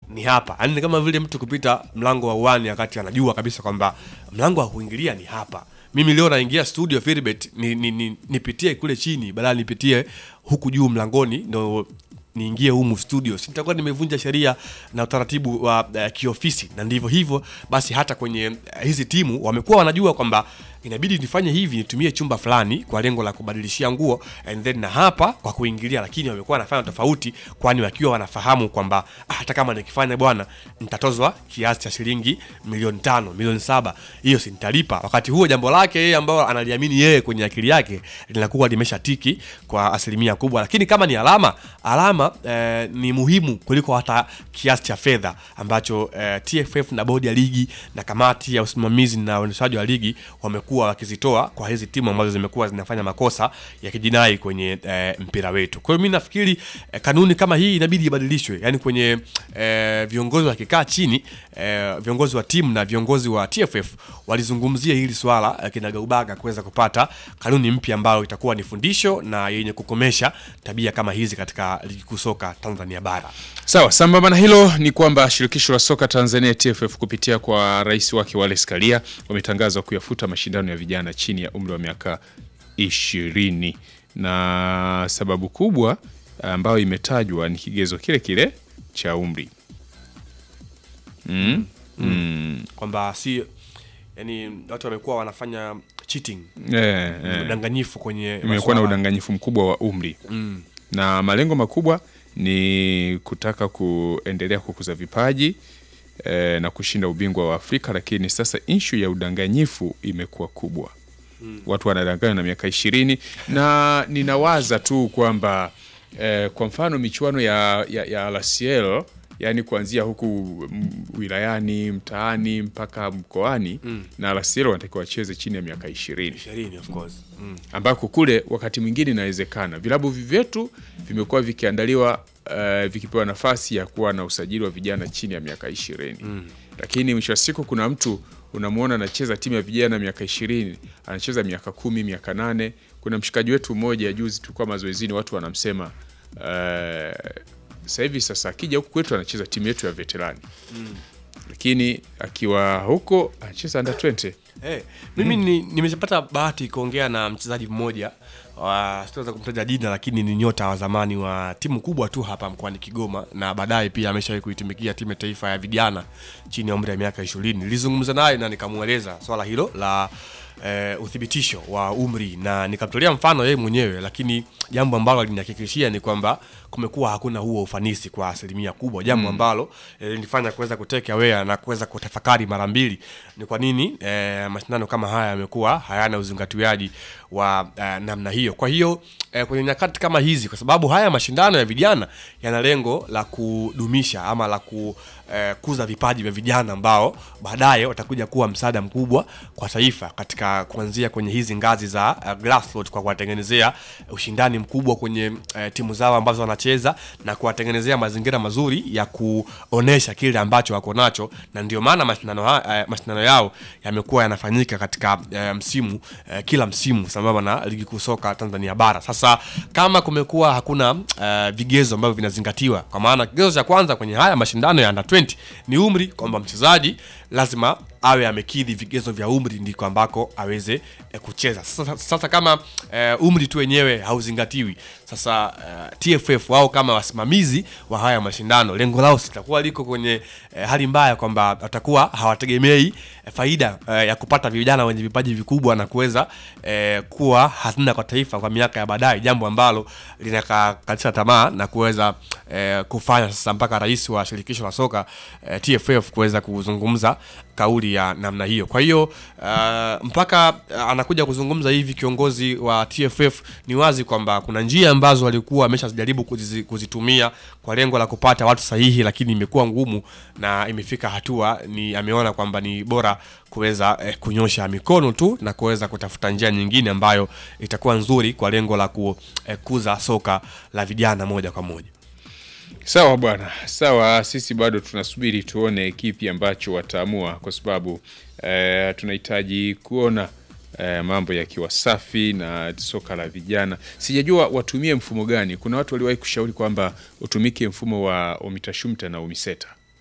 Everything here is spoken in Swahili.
ni hapa yaani ni kama vile mtu kupita mlango wa uani wakati anajua kabisa kwamba mlango wa kuingilia ni hapa mimi leo naingia studio Filbert ni, ni, ni, nipitie kule chini badala nipitie huku juu mlangoni ndo niingie humu studio si nitakuwa nimevunja sheria na utaratibu wa uh, kiofisi na ndivyo hivyo basi hata kwenye uh, hizi timu wamekuwa wanajua kwamba inabidi nifanye hivi nitumie chumba fulani kwa lengo la kubadilishia nguo and then na hapa kwa kuingilia lakini wamekuwa wanafanya tofauti kwani wakiwa wanafahamu kwamba ah, hata kama nikifanya bwana nitatozwa kiasi cha shilingi milioni tano milioni saba hiyo si nitalipa wakati huo jambo lake yeye ambao analiamini yeye kwenye akili yake linakuwa limesha tiki kwa asilimia kubwa lakini kama ni alama alama eh, ni muhimu kuliko hata kiasi cha fedha ambacho eh, TFF na bodi ya ligi na kamati ya usimamizi na uendeshaji wa ligi wamekuwa wakizitoa kwa hizi timu ambazo zimekuwa zinafanya makosa ya kijinai kwenye eh, mpira wetu. Kwa hiyo mimi nafikiri eh, kanuni kama hii inabidi ibadilishwe, yaani kwenye eh, viongozi wakikaa chini eh, viongozi wa timu na viongozi wa TFF walizungumzia hili swala eh, kinagaubaga kuweza kupata kanuni mpya ambayo itakuwa ni fundisho na yenye kukomesha tabia kama hizi katika ligi kuu soka Tanzania bara. Sawa, sambamba na hilo ni kwamba shirikisho la soka Tanzania TFF kupitia kwa rais wake Wallace Karia wametangaza kuyafuta mashindano ya vijana chini ya umri wa miaka ishirini, na sababu kubwa ambayo imetajwa ni kigezo kile kile cha umri mm? Mm. Kwamba si yani watu wamekuwa wanafanya cheating, Eh, eh. udanganyifu kwenye imekuwa na masuala- udanganyifu mkubwa wa umri Mm. na malengo makubwa ni kutaka kuendelea kukuza vipaji eh, na kushinda ubingwa wa Afrika, lakini sasa inshu ya udanganyifu imekuwa kubwa watu wanadanganywa na miaka ishirini na ninawaza tu kwamba eh, kwa mfano michuano ya, ya, ya LCL yani kuanzia huku mm, wilayani mtaani mpaka mkoani na LCL wanatakiwa wacheze chini ya miaka ishirini ishirini of course. Mm. ambako kule wakati mwingine inawezekana vilabu vyetu vimekuwa vikiandaliwa uh, vikipewa nafasi ya kuwa na usajili wa vijana chini ya miaka ishirini lakini mwisho wa siku kuna mtu unamwona anacheza timu ya vijana miaka ishirini anacheza miaka kumi miaka nane kuna mshikaji wetu mmoja juzi tulikuwa mazoezini watu wanamsema uh, sasa hivi sasa akija huku kwetu anacheza timu yetu ya veterani lakini akiwa huko anacheza under 20 Hey, mimi ni, nimeshapata bahati kuongea na mchezaji mmoja wa sitaweza kumtaja jina lakini ni nyota wa zamani wa timu kubwa tu hapa mkoani Kigoma na baadaye pia ameshawahi kuitumikia timu ya taifa ya vijana chini ya umri wa miaka ishirini. Nilizungumza naye na nikamweleza swala hilo la eh, uthibitisho wa umri na nikamtolea mfano yeye mwenyewe, lakini jambo ambalo alinihakikishia ni kwamba kumekuwa hakuna huo ufanisi kwa asilimia kubwa, jambo ambalo eh, linifanya kuweza kuteke aware na kuweza kutafakari mara mbili ni kwa nini eh, mashindano kama haya yamekuwa hayana uzingatiaji wa eh, namna hiyo. Kwa hiyo eh, kwenye nyakati kama hizi, kwa sababu haya mashindano ya vijana yana lengo la kudumisha ama la kukuza vipaji vya vijana ambao baadaye watakuja kuwa msaada mkubwa kwa taifa katika kuanzia kwenye hizi ngazi za uh, grassroots kwa kuwatengenezea ushindani mkubwa kwenye uh, timu zao ambazo wanacheza na kuwatengenezea mazingira mazuri ya kuonesha kile ambacho wako nacho, na ndio maana mashindano, ha- uh, mashindano yao yamekuwa yanafanyika katika uh, msimu uh, kila msimu sambamba na ligi kuu soka Tanzania bara. Sasa kama kumekuwa hakuna uh, vigezo ambavyo vinazingatiwa, kwa maana kigezo cha kwanza kwenye haya mashindano ya under 20 ni umri, kwamba mchezaji lazima awe amekidhi vigezo vya umri ndiko ambako aweze eh, kucheza. Sasa, sasa kama eh, umri tu wenyewe hauzingatiwi, sasa eh, TFF wao kama wasimamizi wa haya mashindano, lengo lao sitakuwa liko kwenye eh, hali mbaya kwamba watakuwa hawategemei eh, faida eh, ya kupata vijana wenye vipaji vikubwa na kuweza eh, kuwa hazina kwa taifa kwa miaka ya baadaye, jambo ambalo linakakatisha tamaa na kuweza eh, kufanya sasa mpaka rais wa shirikisho la soka eh, TFF kuweza kuzungumza kauli ya namna hiyo. Kwa hiyo uh, mpaka uh, anakuja kuzungumza hivi kiongozi wa TFF, ni wazi kwamba kuna njia ambazo walikuwa wameshajaribu kuzizi- kuzitumia kwa lengo la kupata watu sahihi, lakini imekuwa ngumu na imefika hatua ni ameona kwamba ni bora kuweza eh, kunyosha mikono tu na kuweza kutafuta njia nyingine ambayo itakuwa nzuri kwa lengo la kukuza soka la vijana moja kwa moja. Sawa bwana, sawa. Sisi bado tunasubiri tuone kipi ambacho wataamua, kwa sababu eh, tunahitaji kuona eh, mambo yakiwa safi na soka la vijana. Sijajua watumie mfumo gani. Kuna watu waliwahi kushauri kwamba utumike mfumo wa umitashumta na umiseta